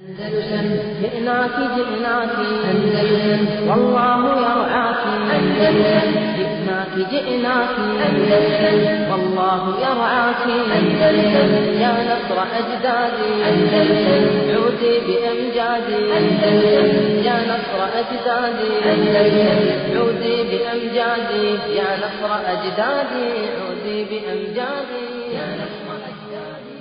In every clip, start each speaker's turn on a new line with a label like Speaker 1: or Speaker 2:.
Speaker 1: أندلسن جئناك جئناك أندلسن والله يرعاك أندلسن جئناك جئناك أندلسن والله يرعاك أندلسن يا نصر أجدادي أندلسن عودي بأمجادي أندلسن يا نصر أجدادي أندلسن عودي بأمجادي يا نصر أجدادي عودي بأمجادي يا نصر أجدادي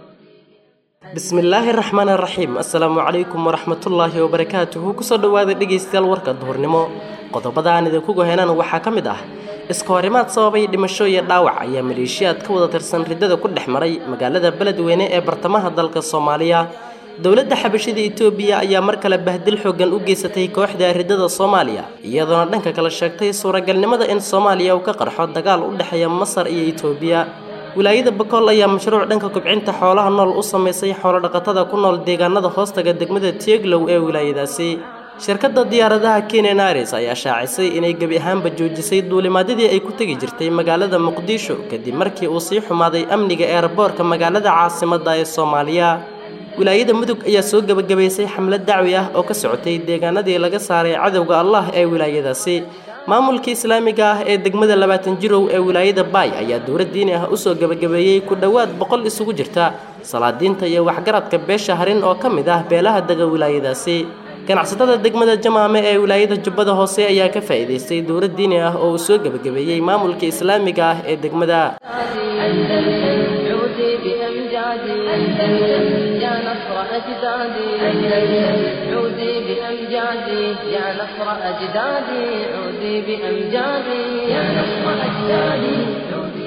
Speaker 2: bismillaahi raxmaan raxiim assalaamu calaykum waraxmatullaahi wabarakaatuhu kusoo dhowaada dhegaystayaal warka duhurnimo qodobada aan idinku goheynaan waxaa ka mid ah iska horimaad sababay dhimasho iyo dhaawac ayaa maleeshiyaad ka wada tirsan riddada ku dhex maray magaalada beledweyne ee bartamaha dalka soomaaliya dowladda xabashida itoobiya ayaa mar kale bahdil xoogan u geysatay kooxda riddada soomaaliya iyadoona dhanka kale sheegtay suuragalnimada in soomaaliya uu ka qarxo dagaal u dhexeeya masar iyo itoobiya wilaayada bakool ayaa mashruuc dhanka kubcinta xoolaha nool u samaysay xoolodhaqatada ku nool deegaanada hoostaga degmada tieglow ee wilaayadaasi shirkadda diyaaradaha kenen aires ayaa shaacisay inay gebi ahaanba joojisay duulimaadyadii ay ku tegi jirtay magaalada muqdisho kadib markii uu sii xumaaday amniga eerboorka magaalada caasimadda ee soomaaliya wilaayada mudug ayaa soo gebagabaysay xamlad dacwi ah oo ka socotay deegaanadii laga saaray cadowga allah ee wilaayadaasi maamulka islaamiga ah ee degmada labaatan jirow ee wilaayada baay ayaa dowlad diini ah usoo gebagabeeyey ku dhowaad boqol isugu jirta salaadiinta iyo waxgaradka beesha harin oo ka mid ah beelaha dega wilaayadaasi ganacsatada degmada jamaame ee wilaayada jubbada hoose ayaa ka faa'iidaystay dowlad diini ah oo uu soo gebagabeeyey maamulka islaamiga ah ee degmada
Speaker 1: أندلسن عودي بأمجادي أندلسن يا نصر أجدادي أندلسن عودي بأمجادي يا نصر أجدادي عودي بأمجادي يا نصر أجدادي عودي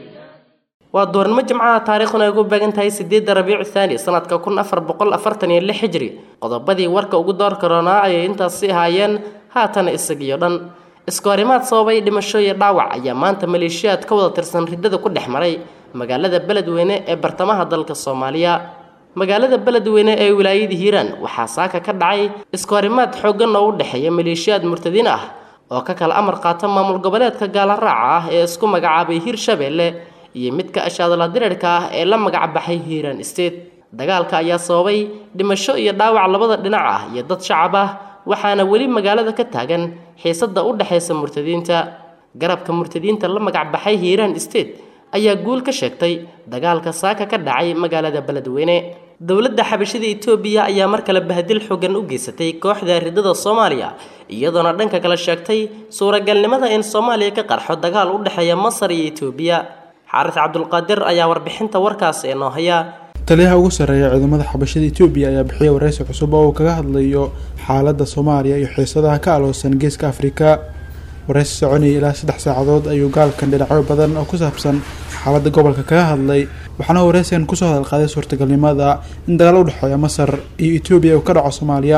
Speaker 2: waa doornimo jimcaha taariikhduna ay ugu beegan tahay sideedda rabiicu thaani sanadka kun afar boqol afartan iyo lix xijri qodobadii warka ugu door karoonaa ayay intaasi ahaayeen haatana isagiyo dhan iska horimaad sababay dhimasho iyo dhaawac ayaa maanta maleeshiyaad ka wada tirsan riddada ku dhex maray magaalada beledweyne ee bartamaha dalka soomaaliya magaalada beledweyne ee wilaayada hiiraan waxaa saaka ka dhacay iska horimaad xooggan oo u dhexeeya maleeshiyaad murtadiin ah oo ka kala amar qaata maamul goboleedka gaalaraaca ah ee isku magacaabay hiirshabeelle iyo midka ashaadala dirirka ah ee la magacbaxay hiiraan state dagaalka ayaa sababay dhimasho iyo dhaawac labada dhinac ah iyo dad shacab ah waxaana weli magaalada ka taagan xiisadda u dhexaysa murtadiinta garabka murtadiinta la magacbaxay hiiraan state ayaa guul ka sheegtay dagaalka saaka ka dhacay magaalada beledweyne dowladda xabashida itoobiya ayaa mar kale bahdil xoogan u geysatay kooxda riddada soomaaliya iyadoona dhanka kale sheegtay suuragalnimada in soomaaliya ka qarxo dagaal u dhexeeya masar iyo itoobiya xaaris cabdulqaadir ayaa warbixinta warkaas ee noo haya
Speaker 3: taliyaha ugu sarreeya ciidamada xabashada etoobiya ayaa bixiyay wareysi cusub oo uu kaga hadlayo xaaladda soomaaliya iyo xiisadaha ka aloosan geeska afrika wareysi soconayay ilaa saddex saacadood ayuu gaalkan dhinacyo badan oo ku saabsan xaaladda gobolka kaga hadlay waxaana wareysigan kusoo hadalqaaday suurtagalnimada in dagaal u dhexeeya masar iyo etoobiya uu ka dhaco soomaaliya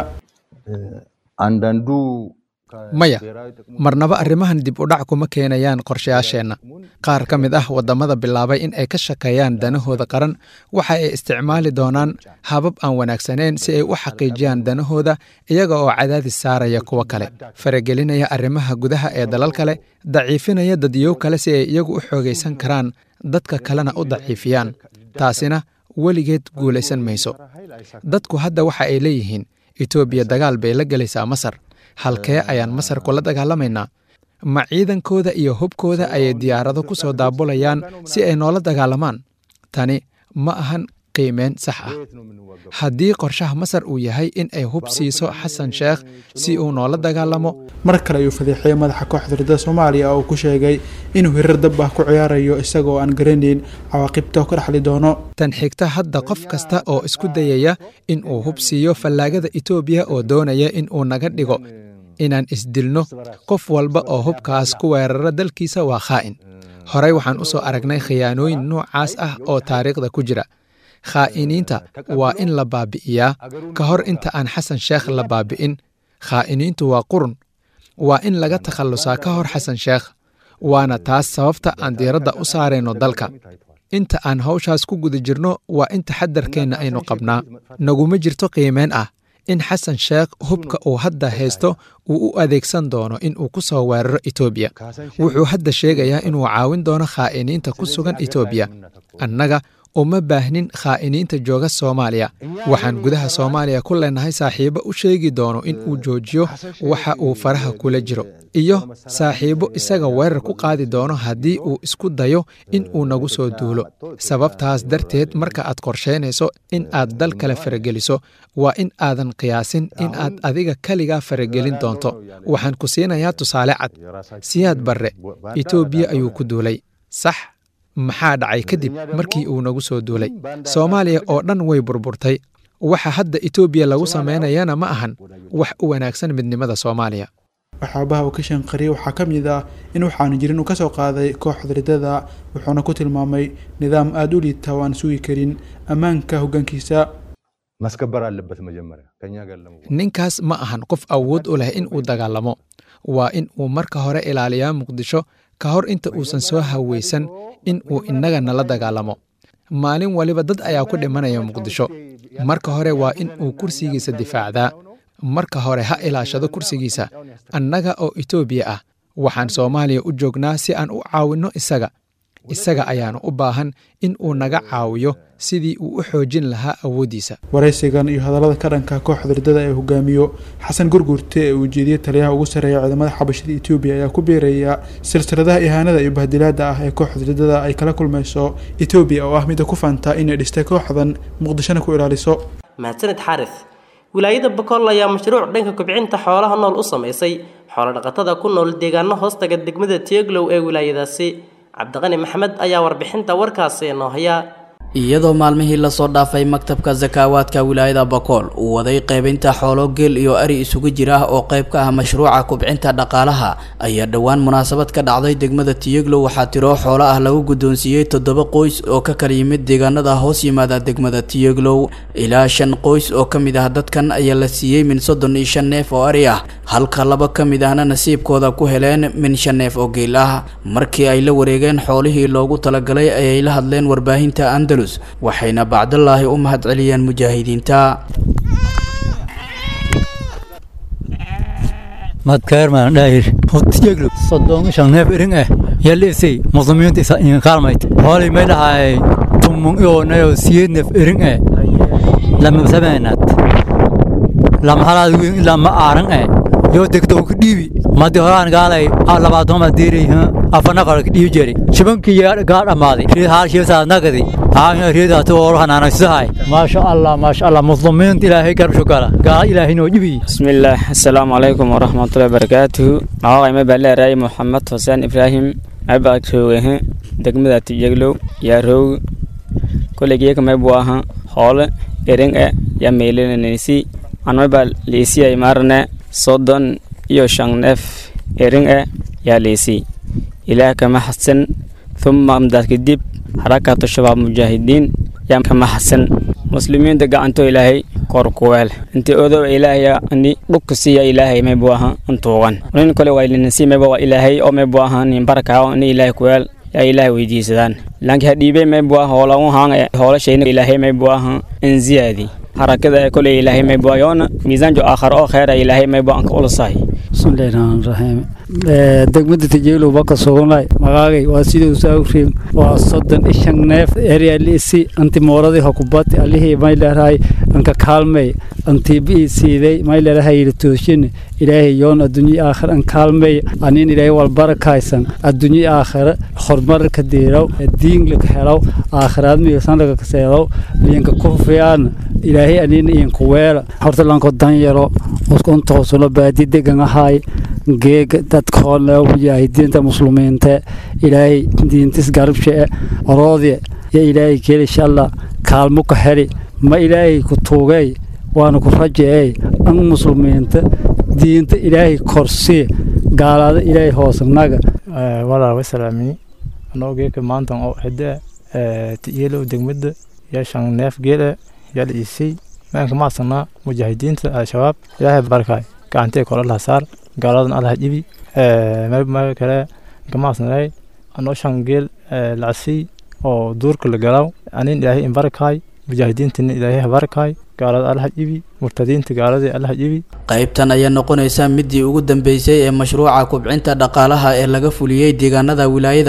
Speaker 4: maya marnaba arrimahan dib u dhac kuma keenayaan qorshayaasheenna qaar ka mid ah waddamada bilaabay in ay ka shaqeeyaan danahooda qaran waxa ay isticmaali doonaan habab aan wanaagsanayn si ay u xaqiijiyaan danahooda iyaga oo cadaadis saaraya kuwo kale faragelinaya arrimaha gudaha ee dalal kale daciifinaya dadyow kale si ay iyagu u xoogaysan karaan dadka kalena u daciifiyaan taasina weligeed guulaysan mayso dadku hadda waxa ay leeyihiin etoobiya dagaal bay la gelaysaa masar halkee ayaan masar kula dagaalamaynaa ma ciidankooda iyo hubkooda ayay diyaarado ku soo daabulayaan si ay noola dagaalamaan tani ma ahan qiimeyn sax ah haddii qorshaha masar uu yahay in ay hub siiso xasan sheekh si uu noola dagaalamo
Speaker 3: mar kale ayuu fadeexiyey madaxa kooxda riddada soomaaliya oo uu ku sheegay inuu hirar dab ah ku ciyaarayo isagoo aan garanayn cawaaqibta ka dhexli doono
Speaker 4: tan xigta hadda qof kasta oo isku dayaya in uu hub siiyo fallaagada etoobiya oo doonaya in uu naga dhigo inaan isdilno qof walba oo hubkaas ku weerara dalkiisa waa khaa'in horey waxaan u soo aragnay khiyaanooyin noocaas ah oo taariikhda ku jira khaa'iniinta waa in la baabi'iyaa ka hor inta aan xasan sheekh la baabi'in khaa'iniintu waa qurun waa in laga takhallusaa ka hor xasan sheekh waana taas sababta aan diiradda u saarayno dalka inta aan hawshaas ku guda jirno waa in taxadarkeenna aynu qabnaa naguma jirto qiimeyn ah in xasan sheekh hubka uu hadda haysto uu u adeegsan doono in uu ku soo weeraro etoobiya wuxuu hadda sheegayaa inuu caawin doono khaa'iniinta ku sugan etoobiya annaga uma baahnin khaa'iniinta jooga soomaaliya waxaan gudaha soomaaliya ku leenahay saaxiibo u sheegi doono in uu joojiyo waxa uu faraha kula jiro iyo saaxiibo isaga weerar ku qaadi doono haddii uu isku dayo in uu nagu soo duulo sababtaas darteed marka aad qorsheynayso in aad dal kale farageliso waa in aadan qiyaasin in aad adiga keligaa faragelin doonto waxaan ku siinayaa tusaale cad siyaad barre etoobiya ayuu ku duulay sax maxaa dhacay kadib markii uu nagu soo duulay soomaaliya oo dhan way burburtay waxa hadda etoobiya lagu samaynayana ma ahan wax u wanaagsan midnimada soomaaliya
Speaker 3: waxyaabaha uu ka shanqariyey waxaa ka mid ah in waxaanu jirin uu ka soo qaaday kooxda riddada wuxuuna ku tilmaamay nidaam aada u liita oo aan sugi karin ammaanka hoggaankiisa
Speaker 5: ማስከበር አለበት መጀመሪያ ከኛ ጋር ለመ
Speaker 4: ninkaas ma ahan qof awood u leh in uu dagaalamo waa in uu marka hore ilaaliyaa muqdisho ka hor inta uusan soo hawaysan in uu innaga nala dagaalamo maalin waliba dad ayaa ku dhimanaya muqdisho marka hore waa in uu kursigiisa difaacdaa marka hore ha ilaashado kursigiisa annaga oo etoobiya ah waxaan soomaaliya u joognaa si aan u caawinno isaga isaga ayaanu u baahan in uu naga caawiyo sidii uu u xoojin lahaa awooddiisa
Speaker 3: waraysigan iyo hadallada ka dhanka kooxda riddada ee hogaamiyo xasan gurgurte ee uu jeediyey taliyaha ugu sarreeya ciidamada xabashada etoobiya ayaa ku biiraya silsiladaha ihaanada iyo bahdilaada ah ee kooxda riddada ay kala kulmayso etoobiya oo ah midda ku faantaa inay dhistay kooxdan muqdishona ku ilaaliso
Speaker 2: mahadsanid xaaris wilaayada bakool ayaa mashruuc dhanka kobcinta xoolaha nool u samaysay xoolodhaqatada ku nool deegaano hoostaga degmada tieglow ee wilaayadaasi cabdiqani maxamed ayaa warbixinta warkaasi inoo haya
Speaker 6: iyadoo maalmihii lasoo dhaafay maktabka sakaawaadka wilaayada bakool uu waday qaybinta xoolo geel iyo ari isugu jira oo qayb ka ah mashruuca kubcinta dhaqaalaha ayaa dhowaan munaasabad ka dhacday degmada tiyeglow waxaa tiro xoolo ah lagu guddoonsiiyey toddoba qoys oo ka kala yimid deegaanada hoos yimaada degmada tiyeglow ilaa shan qoys oo ka mid ah dadkan ayaa la siiyey min soddon iyo shan neef oo ari ah halka laba ka mid ahna nasiibkooda ku heleen min shan neef oo geel ah markii ay la wareegeen xoolihii loogu talagalay ayay la hadleen warbaahinta andalus waxayna bacdallaahi u mahad celiyeen mujaahidiinta
Speaker 7: madkaerman dhahir hotiyeglo soddon shan neef irin eh yalisay muslimiinta isa in kaalmayt hoolay may dhahay tumun ionayo siyeed neef irin eh lama sameenad lama halaad wiin ilaa ma aaran eh yoo degdoo ku dhiibi madi horaan gaalay labaatoma diiray afana qara dhiibi jeri shibankii gaa dhammaaday riid haal shiisaad nagadi haanya riidaatu oo hanaanaysahay maasha allah maasha allah muslimiinta ilaahay garbsho gala gaala ilaahay noo dhibi
Speaker 8: bismillaah assalaamu calaykum waraxmatullahi wabarakaatuhu magacayma baa leeraay moxamed xuseen ibraahim abaa joogahe degmada tiyeglow yaa roog koleygeeka maybuu aha hoole ering e yaa meylinanaysi anmabaa liisiyay maarne soddon iyo shan neef ering e yaa liisi ilaah kama xasan thumma amdaad kadib xarakatu shabaab mujaahidiin yaa kama xasan muslimiinta gacanto ilaahay kor kuweel inti odow ilaahaya ni dhukka siiya ilaahay maybu aha antuugan nin kale waa ilinasi mayba waa ilaahay oo maybu aha nin baraka ni ilaahay kuweel yaa ilaahay weydiisadaan laanki hadhiibey maybu aha hoola u haan hoolashayna ilaahay maybu aha in ziyaadi harakada koley ilaahay maybu yoona miisaanjo aakhar oo kheera ilaahay maybu anka ulusahay
Speaker 9: bismillahi rahmaani rahiim degmada tijeelo baka sugnay magaagay waa siduu saawriim waa soddon iyo shan neef eryalisi anti mooradii hokubati alihii may leerahay anka kaalmey anti bii siiday may leerahay yiritooshin ilaahay yoon adduunyi aakhir an kaalmey anin ilaahay wal barakaysan adduunyi aakhir horumar ka diiraw diin laka helaw aakhiraad miyasan laga kaseedaw liinka kufiyaan ilaahay anin iinku weela horta lanko danyaro uskunta hosuna baadi degan ahay geega dadkoona mujaahidiinta muslimiinta ilaahay diintis garabshe oroodye ya ilaahay keli shalla kaalmo ka heli ma ilaahay ku tuugay waana ku rajeey an muslimiinta diinta ilaahay korsii gaalaada ilaahay hoosnaga
Speaker 10: walaal wasalaamini anoo geeka maantan oo hede tiyeelow degmada yaa shan neef geele yaa la iisay maanka maasanaa mujaahidiinta al-shabaab ilaahay barkaay gacantee kole laha saar gaaladan alaha dhibi meel kale kamaasnay anoo shan geel lacsiy oo duurka la galaaw anin ilaahay inbarakaay mujaahidiintina ilaahay habarakaay gaalada alaha dhibi murtadiinta gaaladii alaha dhibi
Speaker 6: qaybtan ayaa noqonaysa midii ugu dambeysay ee mashruuca kubcinta dhaqaalaha ee laga fuliyey deegaanada wilaayada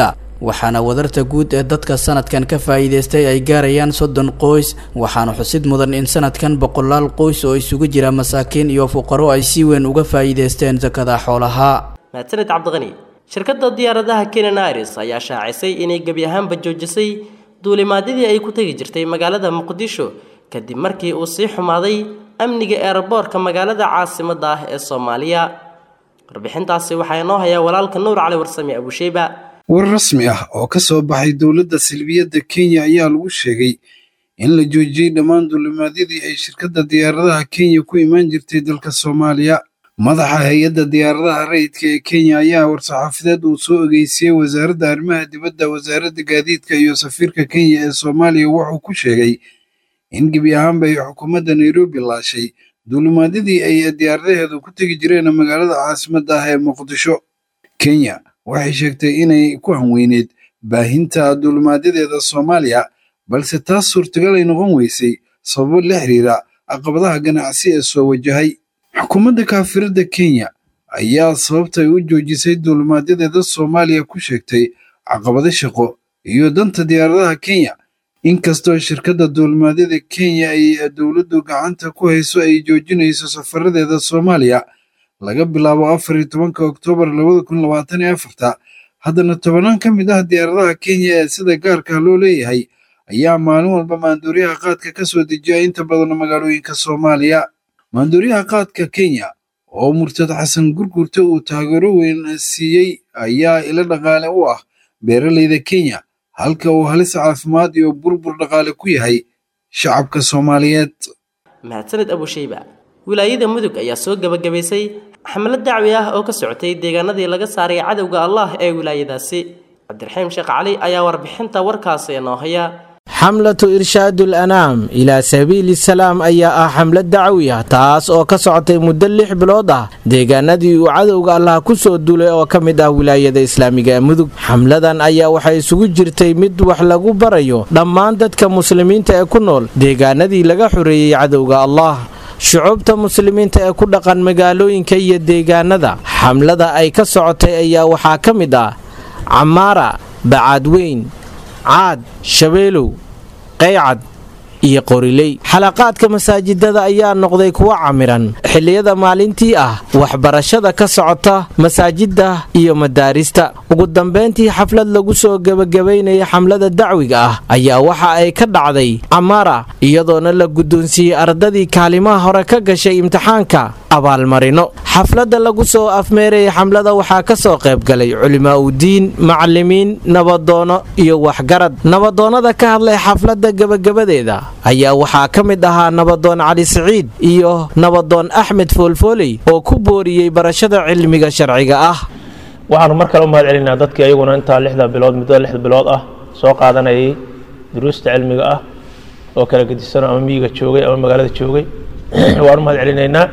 Speaker 6: waxaana wadarta guud ee dadka sanadkan ka faa'iidaystay ay gaarayaan soddon qoys waxaana xusid mudan in sanadkan boqolaal qoys oo isugu jira masaakiin iyo fuqaro ay si weyn uga faa'iidaysteen sakada xoolaha
Speaker 2: mahadsaned cabdiqani shirkadda diyaaradaha kenyan airis ayaa shaacisay inay gebi ahaanba joojisay duulimaadyadii ay ku tegi jirtay magaalada muqdisho kadib markii uu sii xumaaday amniga eeraboorka magaalada caasimadda ah ee soomaaliya warbixintaasi waxaa inoo hayaa walaalka nuur cali warsame abusheyba
Speaker 11: war rasmi ah oo ka soo baxay dowladda silbiyadda kenya ayaa lagu sheegay in la joojiyey dhammaan duulimaadyadii ay shirkadda diyaaradaha kenya ku imaan jirtay dalka soomaaliya madaxa hay-adda diyaaradaha rayidka ee kenya ayaa war-saxaafadeed uu soo ogeysiyey wasaaradda arrimaha dibadda wasaaradda gaadiidka iyo safiirka kenya ee soomaaliya wuxuu ku sheegay in gebi ahaanba ay xukuumadda nairobi laashay duulimaadyadii ay diyaaradaheedu ku tegi jireen magaalada caasimadda ah ee muqdisho kenya waxay sheegtay inay ku hanweyneed baahinta duulimaadyadeeda soomaaliya balse taas suurtagal ay noqon weysay sababo la xiriira caqabadaha ganacsi ee soo wajahay xukuumadda kaafiradda kenya ayaa sababtay u joojisay duulimaadyadeeda soomaaliya ku sheegtay caqabado shaqo iyo danta diyaaradaha kenya inkastoo shirkadda duulimaadyada kenya ay dowladdu gacanta ku hayso ay joojinayso safaradeeda soomaaliya laga bilaabo afar iyo tobanka oktoobar labada kun labaatan iyo afarta haddana tobanaan ka mid ah diyaaradaha kenya ee sida gaarka loo leeyahay ayaa maalin walba maanduuryaha qaadka ka soo dejiya inta badan magaalooyinka soomaaliya maanduuryaha qaadka kenya oo murtad xasan gurgurta uu taageero weyn siiyey ayaa ilo dhaqaale u ah beeraleyda kenya halka uu halis caafimaad iyo burbur dhaqaale ku yahay shacabka soomaaliyeed
Speaker 2: mahadsaned abusheyba wilaayada mudug ayaa soo gebagabaysay xamlad dacwi ah oo ka socotay deegaanadii laga saaray cadowga allah ee wilaayadaasi cabdiraxiim sheekh cali ayaa warbixinta warkaasi inoo haya
Speaker 12: xamlatu irshaadu alanaam ilaa sabiili salaam ayaa ah xamlad dacwi ah taas oo ka socotay muddo lix bilood ah deegaanadii uu cadowga allah ku soo duulay oo ka mid ah wilaayada islaamiga ee mudug xamladan ayaa waxay isugu jirtay mid wax lagu barayo dhammaan dadka muslimiinta ee ku nool deegaanadii laga xoreeyey cadowga allah shucuubta muslimiinta ee ku dhaqan magaalooyinka iyo deegaanada xamlada ay ka socotay ayaa waxaa ka mid ah camaara bacaadweyn caad shabeelow qaycad iyo qoriley xalaqaadka masaajidada ayaa noqday kuwo camiran xilliyada maalintii ah waxbarashada ka socota masaajidda iyo madaarista ugu dambayntii xaflad lagu soo gebagabaynaya xamlada dacwiga ah ayaa waxa ay ka dhacday camaara iyadoona la guddoonsiiyey ardadii kaalimaha hore ka gashay imtixaanka abaalmarino xafladda lagu soo afmeerayay xamlada waxaa ka soo qaybgalay culimaa udiin macalimiin nabadoono iyo waxgarad nabadoonnada ka hadlay xafladda gebagabadeeda ayaa waxaa ka mid ahaa nabadoon cali siciid iyo nabadoon axmed foolfooley oo ku booriyey barashada cilmiga sharciga ah
Speaker 13: waxaanu mar kale u mahad celinaa dadkii ayaguna intaa lixda bilood muddada lixda bilood ah soo qaadanayay duruusta cilmiga ah oo kala gedisano ama miyiga joogay ama magaalada joogay waan u mahad celinaynaa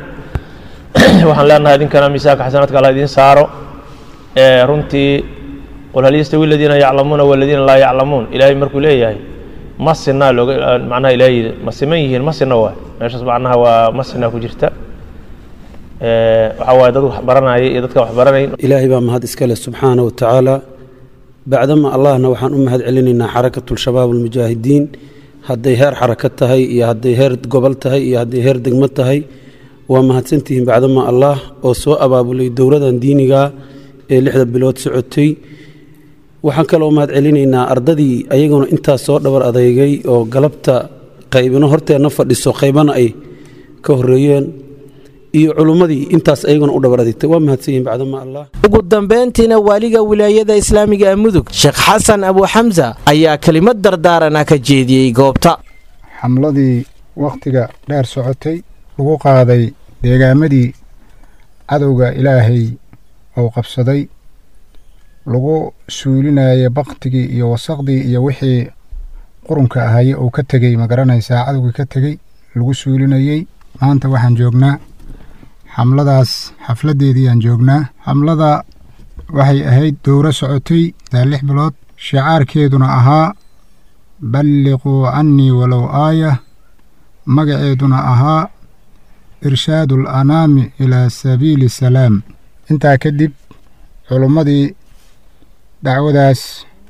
Speaker 13: waxaan leenahay idinkana miisaanka xasanaadka alla idiin saaro runtii qul hal yastawi aladiina yaclamuuna waladiina laa yaclamuun ilaahay markuu leeyahay ma sinaa looga macnaha ilaahay ma siman yihiin ma sina waay meeshaas macnaha waa ma sinaa ku jirta waxaa waaye dad wax baranaya iyo dadka wax baranayn
Speaker 14: ilaahay baa mahad iska leh subxaana wa tacaala bacdama allahna waxaan u mahad celinaynaa xarakatulshabaab almujaahidiin hadday heer xaraka tahay iyo hadday heer gobol tahay iyo hadday heer degmo tahay waa mahadsantihiin bacdama allah oo soo abaabulay dowladan diiniga ee lixda bilood socotay waxaan kaloo mahad celinaynaa ardadii ayaguna intaas soo dhabar adeygay oo galabta qaybino horteenna fadhiso qaybana ay ka horeeyeen iyo culummadii intaas ayaguna u dhabar adeegtay waa mahadsanyihin bacdama allah
Speaker 12: ugu dambayntiina waaliga wilaayada islaamiga ee mudug sheekh xasan abu xamsa ayaa kelimad dardaarana ka jeediyey goobta
Speaker 15: xamladii wakhtiga dheer socotay lagu qaaday deegaamadii cadowga ilaahay uu qabsaday lagu suulinayay baktigii iyo wasaqdii iyo wixii qurunka ahaye uu ka tegey ma garanaysaa cadowgii ka tegey lagu suulinayey maanta waxaan joognaa xamladaas xafladdeedii aan joognaa xamlada waxay ahayd dowro socotay daa lix bilood shicaarkeeduna ahaa balliquu cannii walow aaya magaceeduna ahaa irshaadu alanaami ilaa sabiili salaam intaa kadib culummadii dacwadaas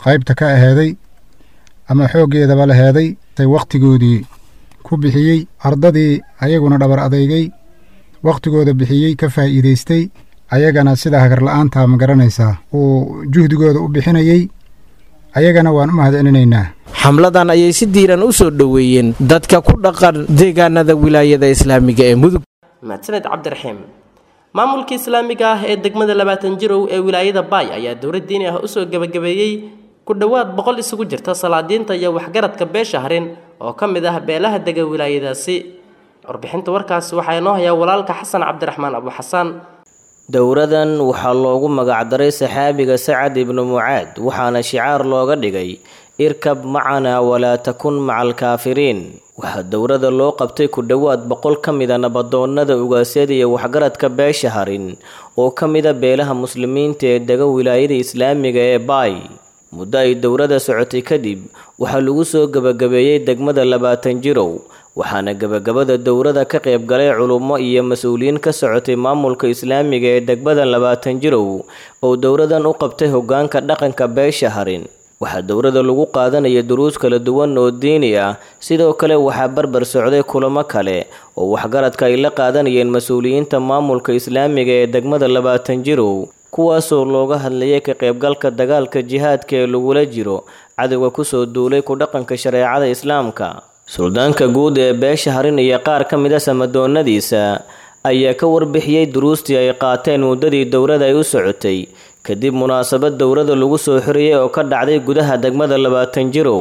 Speaker 15: qaybta ka aheeday ama xooggeedaba laheeday tay wakhtigoodii ku bixiyey ardadii ayaguna dhabar adeygay wakhtigooda bixiyey ka faa'iidaystay ayagana sida hagarla'aanta ma garanaysaa uu juhdigooda u bixinayey ayagana waan u mahadcelinaynaa
Speaker 12: xamladan ayay si diiran u soo dhoweeyeen dadka ku dhaqan deegaanada wilaayada islaamiga ee mudug
Speaker 2: mahadsaned cabdiraxiim maamulka islaamiga ah ee degmada labaatan jirow ee wilaayada baay ayaa dowlad diini ah usoo gebagabeeyey ku dhowaad boqol isugu jirta salaadiinta iyo waxgaradka beesha harin oo ka mid ah beelaha dega wilaayadaasi warbixinta warkaasi waxaa inoo hayaa walaalka xasan cabdiraxmaan abu xasaan
Speaker 16: dowradan waxaa loogu magacdaray saxaabiga sacad ibnu mucaad waxaana shicaar looga dhigay irkab macana walaa takun maca alkaafiriin waxaa dowrada loo qabtay ku dhowaad boqol ka mida nabadoonnada ugaasyada iyo waxgaradka beesha harin oo ka mida beelaha muslimiinta ee dega wilaayada islaamiga ee baay muddo ay dowrada socotay kadib waxaa lagu soo gebagabeeyey degmada labaatan jirow waxaana gebagabada dowrada ka qayb galay culummo iyo mas-uuliyiin ka socotay maamulka islaamiga ee degmada labaatan jirow oo dowradan u qabtay hoggaanka dhaqanka beesha harin waxaa dowrada lagu qaadanaya duruus kala duwan oo diini ah sidoo kale waxaa barbar socday kulamo kale oo waxgaradka ay la qaadanayeen mas-uuliyiinta maamulka islaamiga ee degmada labaatan jirow kuwaasoo looga hadlayay ka qaybgalka dagaalka jihaadka ee lagula jiro cadowga kusoo duulay ku dhaqanka shareecada islaamka suldaanka guud ee beesha harin iyo qaar ka mid a samadoonnadiisa ayaa ka warbixiyey duruustii ay qaateen muddadii dowrada ay u socotay kadib munaasabad dowrada lagu soo xiriyay oo ka dhacday gudaha degmada labaatan jirow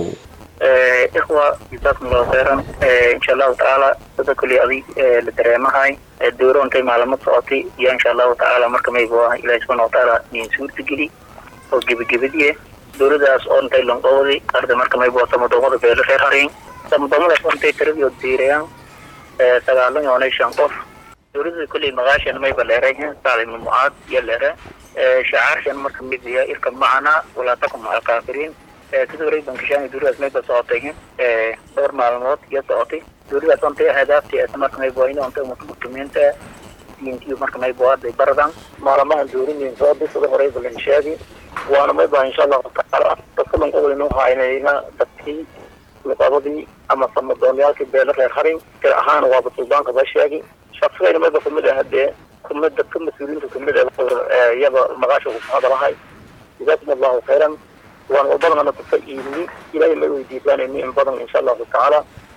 Speaker 17: ikhwa jazaakum allahu khayran insha allahu tacaala sida kulli adig la dareemahay dowro intay maalamo socotay iyo insha allahu tacaala marka maybu ah ilahi subxana watacaala idin suurtageli oo gebagabadiye dowladaas oo intay lonqowday arda marka maybu ah samadoomada beelo reer hareyn samadoomadaas oo intay tiradii oo diirayaan sagaalan yoonay shan qof dowladda kulli maqaashan mayba leeray sacd ibnu mucaad iyo leere shacaarkan marka mid ya irka macana walaa takum maca alkaafiriin sidoo hore bankishaan dowladaas mayba socotay dhowr maalmood iyo socotay dowladaas ontay ahdaafti marka mayba waa in ontay muslimiinta diintiyo marka mayba arday baradan maalamahan dowladayn soo bisada horey balan sheegi waana mayba insha allahu tacaala dadka lanqobolin waxaa inayna dadkii luqadadii ama samadoonyaalkii beelo reer harin tir ahaan waaba suldaanka ba sheegi shaqsigayna mayba kamid ah hadee kumid dadka mas-uuliyiinta kamid ah iyada maqaasha ku hadalahay jazaakum allahu khayran waan wadadana kufa iibni ilaahay may weydiisanayni in badan insha allahu tacaala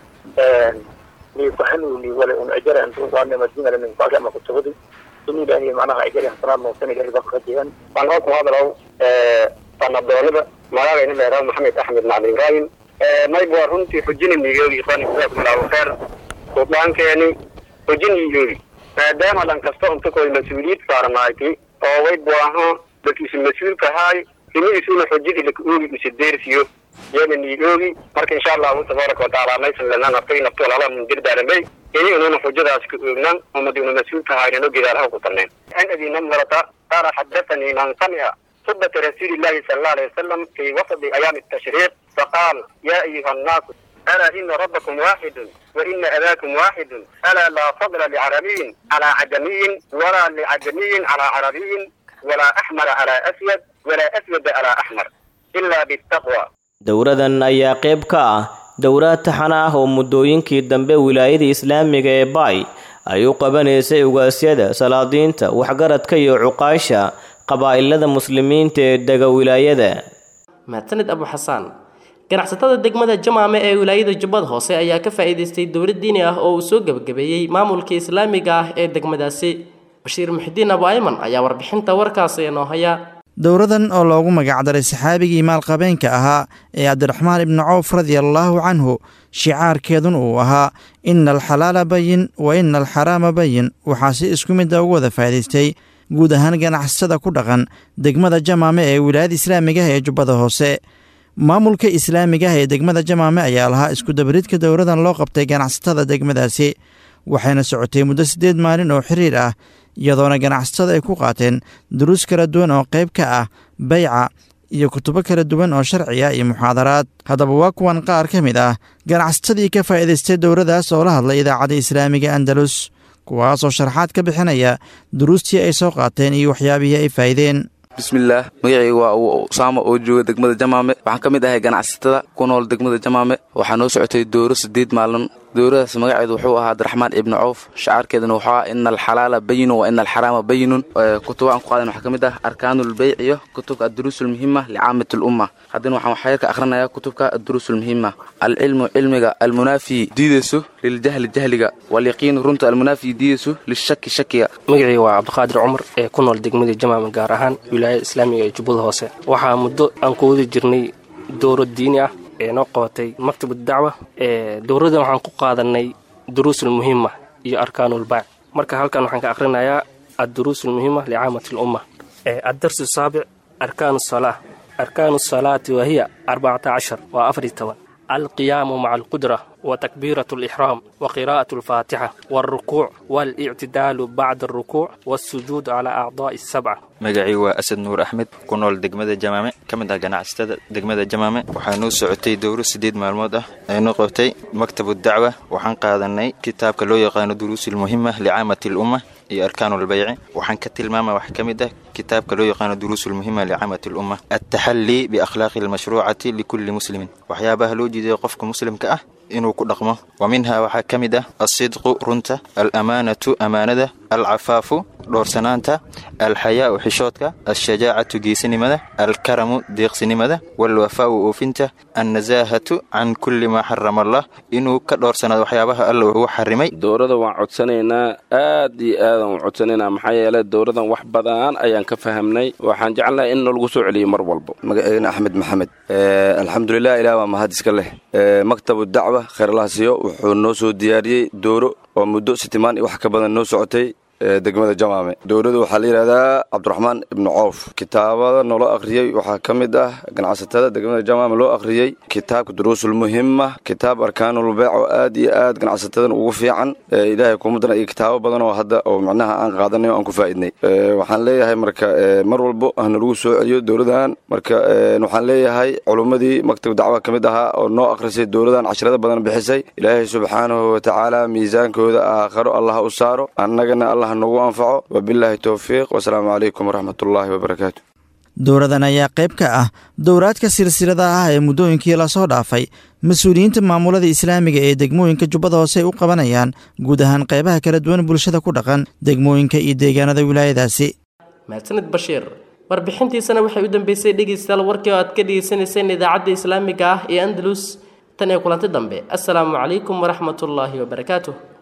Speaker 17: ni kuhanuni wala un ajara antu waana madina min baaka ama kutubadi in ilaahay macnaha ajari hasanaad noosan ilaahay baa kajiyan waan hoo ku hadalaw sanadoolada magacayna meeraa maxamed axmed macali ibrahim mayb waa runtii xujinimigeedi ikhwaani jazaakum allahu khayr suldaankeeni xujinigeedi maadaama dhan kasta unta koy mas-uuliyad saarnaaytay oo way baaho dadkiisu mas-uulka haay himidiisuna xujadii laka oogi isa deersiyo yana nii oogi marka insha allahu tabaaraka watacaala maysan lanaa naftay naftool ala mundirdaalamay ini ununa xujadaas ka oognan umadiuna mas-uulka haynano gedaalaha ku tarneen an abi namrata qaala xadathanii man samica خطبة رسول الله صلى الله عليه وسلم في وسط أيام التشريق فقال يا أيها الناس ألا إن ربكم واحد وإن أباكم واحد ألا لا فضل لعربي على عجمي ولا لعجمي على عربي ولا أحمر على أسود ولا أسود على أحمر إلا بالتقوى
Speaker 16: dowradan ayaa qayb ka ah dowraad taxana ah oo muddooyinkii dambe wilaayada islaamiga ee baay ay u qabanaysay ugaasyada salaadiinta waxgaradka iyo cuqaasha qabaa'ilada muslimiinta ee dega wilaayada
Speaker 2: mahadsanid abu xasaan ganacsatada degmada jamaame ee wilaayada jubbada hoose ayaa ka faa'iidaystay dowlad diini ah oo uu soo gebagabeeyey maamulka islaamiga ah ee degmadaasi bashiir muxidiin abu ayman ayaa warbixinta warkaasi inoo haya
Speaker 18: dowradan oo loogu magacdaray saxaabigii maalqabeenka ahaa ee cabdiraxmaan ibnu cawf radiallaahu canhu shicaarkeedun uu ahaa ina alxalaala bayin wa ina alxaraama bayin waxaa si isku midda ugu wada faa'idaystay guud ahaan ganacsatada ku dhaqan degmada jamaame ee wilaayada islaamiga ah ee jubbada hoose maamulka islaamiga ah ee degmada jamaame ayaa lahaa iskudabaridka dowradan loo qabtay ganacsatada degmadaasi waxayna socotay muddo siddeed maalin oo xiriir ah iyadoona ganacsatada ay ku qaateen duruus kala duwan oo qayb ka ah bayca iyo kutubo kala duwan oo sharci ah iyo muxaadaraad haddaba waa kuwan qaar ka mid ah ganacsatadii ka faa'iidaystay dowradaas oo la hadlay idaacadda islaamiga andalus kuwaasoo sharaxaad ka bixinaya duruustii ay soo qaateen iyo waxyaabihii ay faa'ideen
Speaker 19: bismillaah magacayga waa usaama oo jooga degmada jamaame waxaan ka mid ahay ganacsatada ku nool degmada jamaame waxaa noo socotay dooro siddeed maalin dooradaas magaceedu wuxuu ahaa abdiraxmaan ibni cawf shacaarkeeduna wuxuu ahaa ina alxalaala bayinun wa ina alxaraama bayinun kutuba aan ku qaadan waxaa ka mid ah arkaanulbeyc iyo kutubka adduruus ulmuhima licaamati lumma haddana waxaan waxyar ka akhrinayaa kutubka adduruus ulmuhima alcilmu cilmiga almunaafi diideyso liljahli jahliga walyaqiinu runta almunaafi diideyso lishaki shakiga
Speaker 20: magacii waa cabdiqaadir cumar ee ku nool degmada jamaama gaar ahaan wilaayada islaamiga ee jubbada hoose waxaa muddo aan ku wadi jirnay dooro diini ah ee noo qabatay maktabad dacwa dowradan waxaan ku qaadanay duruusulmuhima iyo arkaanulbaac marka halkan waxaan ka akhrinayaa adduruusulmuhima licaamati lumma addarsu saabic arkaanu salaa arkaanu salaati wahiya arbacata cashar waa afar toban alqiyaamu maca alqudra وتكبيرة الإحرام وقراءة الفاتحة والركوع والاعتدال بعد الركوع والسجود على أعضاء السبعة
Speaker 21: magacii waa asad nuur axmed ku nool degmada jamaame ka mid ah ganacsatada degmada jamaame waxaa noo socotay dowro siddeed maalmood ah ee noo qabtay maktabu dacwa waxaan qaadanay kitaabka loo yaqaano duruusulmuhima licaamati lumma iyo arkaanulbayci waxaan ka tilmaama wax ka mid ah kitaabka loo yaqaano duruusulmuhima licaamati lumma altaxallii biakhlaaqi almashruucati likulli muslimin waxyaabaha loo jeeday qofka muslimka ah inuu ku dhaqmo wa minhaa waxaa ka mid ah alsidqu runta alamaanatu amaanada alcafaafu dhowrsanaanta alxayaau xishoodka alshajaacatu geesinimada alkaramu deeqsinimada walwafaau oofinta annasaahatu can kulli maa xarama allah inuu ka dhowrsanaado waxyaabaha alla ugu xarimay
Speaker 22: dowrada waan codsanaynaa aad iyo aadaan u codsanaynaa maxaa yeelay dowradan wax badan ayaan ka fahamnay waxaan jecelnahay in nalagu soo celiyo mar walba
Speaker 23: magaceena axmed maxamed alxamdulilah ilaah waa mahad iska leh maktabu dacwa kheyrlahasiyo wuxuu noo soo diyaariyey dooro oo muddo sitimaan iyo wax ka badan noo socotay degmada jamaame dowladu waxaa la yidhahdaa cabdiraxmaan ibnu coof kitaabada noola akhriyey waxaa ka mid ah ganacsatada degmada jamaame loo akhriyey kitaabka duruusulmuhima kitaab arkaanulbeec oo aad iyo aad ganacsatadan ugu fiican ilaahay kumadana iyo kitaabo badan oo hadda oo macnaha aan qaadanay oo aan ku faa'idnay waxaan leeyahay marka mar walbo hana lagu soo celiyo dowladan marka waxaan leeyahay culummadii maktab dacwa ka mid ahaa oo noo akhrisay dowladan casharada badan bixisay ilaahay subxaanahu watacaala miisaankooda aakharo allah u saaro annagana allah nagu anfaco wabilaahi towfiiq wasalaamu calaykum waraxmatullaahi wabarakaatu
Speaker 18: dowradan ayaa qayb ka ah dowraadka silsilada ah ee muddooyinkii lasoo dhaafay mas-uuliyiinta maamulada islaamiga ee degmooyinka jubbada hoose ay u qabanayaan guud ahaan qaybaha kala duwan bulshada ku dhaqan degmooyinka iyo deegaanada wilaayadaasi
Speaker 2: mahadsanid bashiir warbixintiisana waxay u dambeysay dhegeystayaal warkii oo aad ka dhegeysanayseen idaacadda islaamiga ah ee andalus tan ee kulanti dambe assalaamu calaykum waraxmatullaahi wabarakaatuh